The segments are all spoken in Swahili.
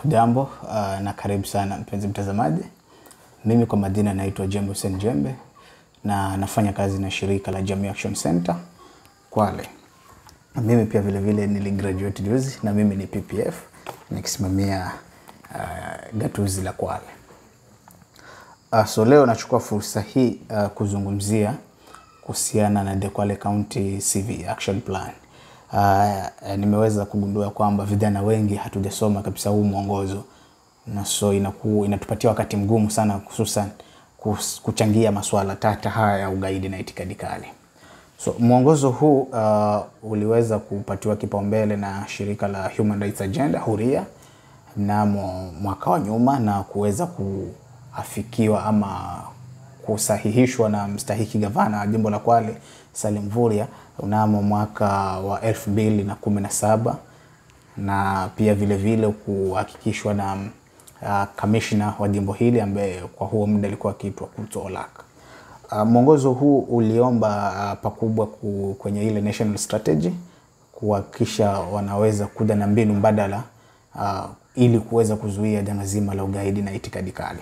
Hujambo uh, na karibu sana mpenzi mtazamaji. Mimi kwa majina naitwa Jembe Hussein Jembe na nafanya kazi na shirika la Jamii Action Center Kwale. Mimi pia vile vile niligraduate juzi na mimi ni PPF nikisimamia uh, gatuzi la Kwale. Uh, so leo nachukua fursa hii uh, kuzungumzia kuhusiana na the Kwale County CV Action Plan. Uh, nimeweza kugundua kwamba vijana wengi hatujasoma kabisa huu mwongozo na so inaku, inatupatia wakati mgumu sana hususan kus- kuchangia masuala tata haya ya ugaidi na itikadi kali. So mwongozo huu uh, uliweza kupatiwa kipaumbele na shirika la Human Rights Agenda Huria mnamo mwaka wa nyuma na kuweza kuafikiwa ama kusahihishwa na mstahiki gavana wa jimbo la Kwale Salim Mvurya mnamo mwaka wa elfu mbili na kumi na saba na pia vile vile kuhakikishwa na uh, kamishna wa jimbo hili ambaye kwa huo muda alikuwa akiitwa Kuto Olak. Uh, mwongozo huu uliomba uh, pakubwa ku, kwenye ile national strategy kuhakikisha wanaweza kuja na mbinu mbadala uh, ili kuweza kuzuia janga zima la ugaidi na itikadi kali.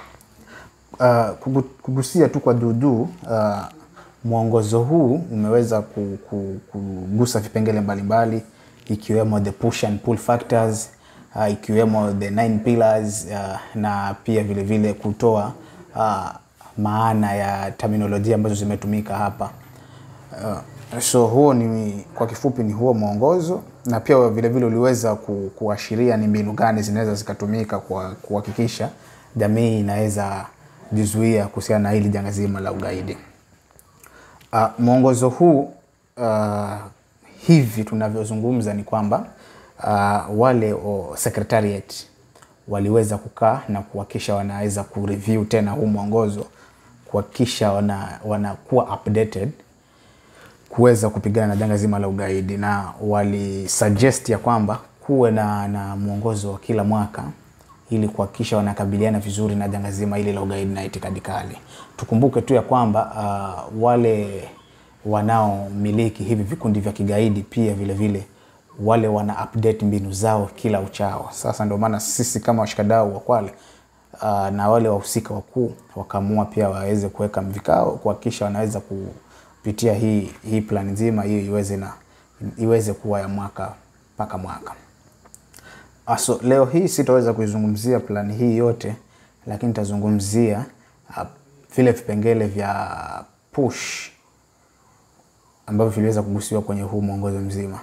Uh, kugu- kugusia tu kwa juujuu uh, mwongozo huu umeweza ku- ku- kugusa vipengele mbalimbali ikiwemo the push and pull factors uh, ikiwemo the nine pillars uh, na pia vile vile kutoa uh, maana ya terminolojia ambazo zimetumika hapa uh, so huo ni kwa kifupi ni huo mwongozo na pia vile vile uliweza ku, kuashiria ni mbinu gani zinaweza zikatumika kwa kuhakikisha jamii inaweza jizuia kuhusiana na hili janga zima la ugaidi. Uh, mwongozo huu uh, hivi tunavyozungumza ni kwamba uh, wale o secretariat waliweza kukaa na kuhakikisha wanaweza kureview tena huu mwongozo kuhakikisha wana, wanakuwa updated kuweza kupigana na janga zima la ugaidi na walisuggest ya kwamba kuwe na, na mwongozo wa kila mwaka ili kuhakikisha wanakabiliana vizuri na janga zima hili la ugaidi na itikadi kali. Tukumbuke tu ya kwamba uh, wale wanaomiliki hivi vikundi vya kigaidi pia vile vile wale wana update mbinu zao kila uchao. Sasa ndio maana sisi kama washikadau wa Kwale uh, na wale wahusika wakuu wakaamua pia waweze kuweka vikao kuhakikisha wanaweza kupitia hii hii plan nzima hiyo iweze na iweze kuwa ya mwaka mpaka mwaka. Ah, So leo hii sitaweza kuizungumzia plani hii yote, lakini nitazungumzia uh, vile vipengele vya push ambavyo viliweza kugusiwa kwenye huu mwongozo mzima,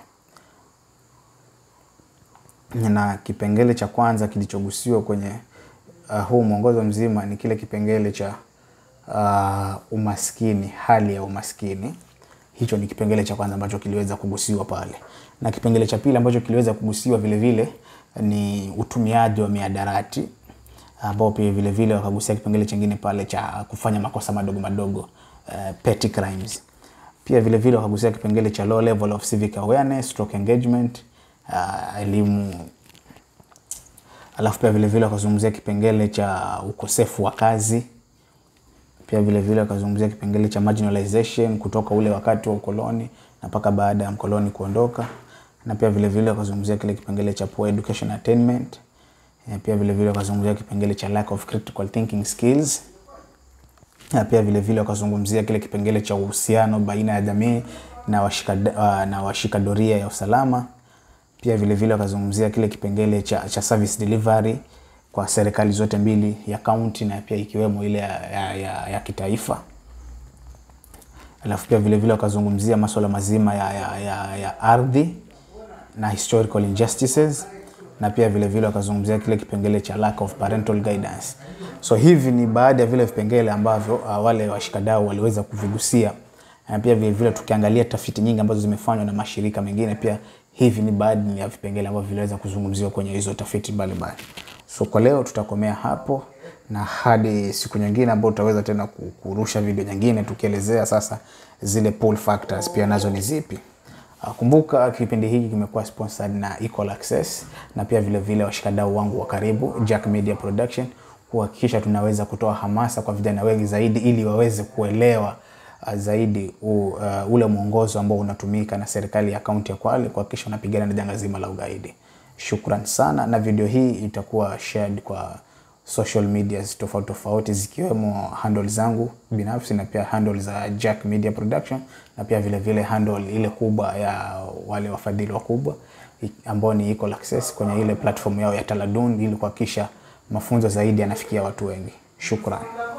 na kipengele cha kwanza kilichogusiwa kwenye uh, huu mwongozo mzima ni kile kipengele cha uh, umaskini, hali ya umaskini. Hicho ni kipengele cha kwanza ambacho kiliweza kugusiwa pale, na kipengele cha pili ambacho kiliweza kugusiwa vile vile ni utumiaji wa miadarati ambao pia vile vile wakagusia kipengele chingine pale cha kufanya makosa madogo madogo uh, petty crimes. Pia vile vile wakagusia kipengele cha low level of civic awareness stroke engagement uh, elimu alafu pia vile vile wakazungumzia kipengele cha ukosefu wa kazi pia vile vile wakazungumzia kipengele cha marginalization kutoka ule wakati wa ukoloni na mpaka baada ya mkoloni kuondoka na pia vile vile wakazungumzia kile kipengele cha poor education attainment Eh, pia vile vile wakazungumzia kipengele cha lack of critical thinking skills na pia vile vile wakazungumzia kile kipengele cha uhusiano baina ya jamii na washika, uh, na washika doria ya usalama pia vile vile wakazungumzia kile kipengele cha, cha service delivery kwa serikali zote mbili ya kaunti na pia ikiwemo ile ya, ya, ya, ya kitaifa alafu pia vile vile wakazungumzia masuala mazima ya, ya, ya, ya ardhi na historical injustices na pia vile vile wakazungumzia kile kipengele cha lack of parental guidance so hivi ni baadhi ya vile vipengele ambavyo uh, wale washikadau waliweza kuvigusia na pia vile vile tukiangalia tafiti nyingi ambazo zimefanywa na mashirika mengine pia hivi ni baadhi ya vipengele ambavyo viliweza kuzungumziwa kwenye hizo tafiti mbalimbali so kwa leo tutakomea hapo na hadi siku nyingine ambayo tutaweza tena ku- kurusha video nyingine tukielezea sasa zile pull factors pia nazo ni zipi Uh, kumbuka kipindi hiki kimekuwa sponsored na Equal Access na pia vile vile washikadau wangu wa karibu Jack Media Production kuhakikisha tunaweza kutoa hamasa kwa vijana wengi zaidi ili waweze kuelewa uh, zaidi u, uh, ule mwongozo ambao unatumika na serikali ya kaunti ya Kwale kuhakikisha wanapigana na janga zima la ugaidi. Shukran sana, na video hii itakuwa shared kwa social medias tofauti tofauti zikiwemo handle zangu binafsi na pia handle za Jack Media Production na pia vile vile handle ile kubwa ya wale wafadhili wakubwa i- ambao ni Equal Access kwenye ile platform yao ya Taladun ili kuhakikisha mafunzo zaidi yanafikia watu wengi. Shukran.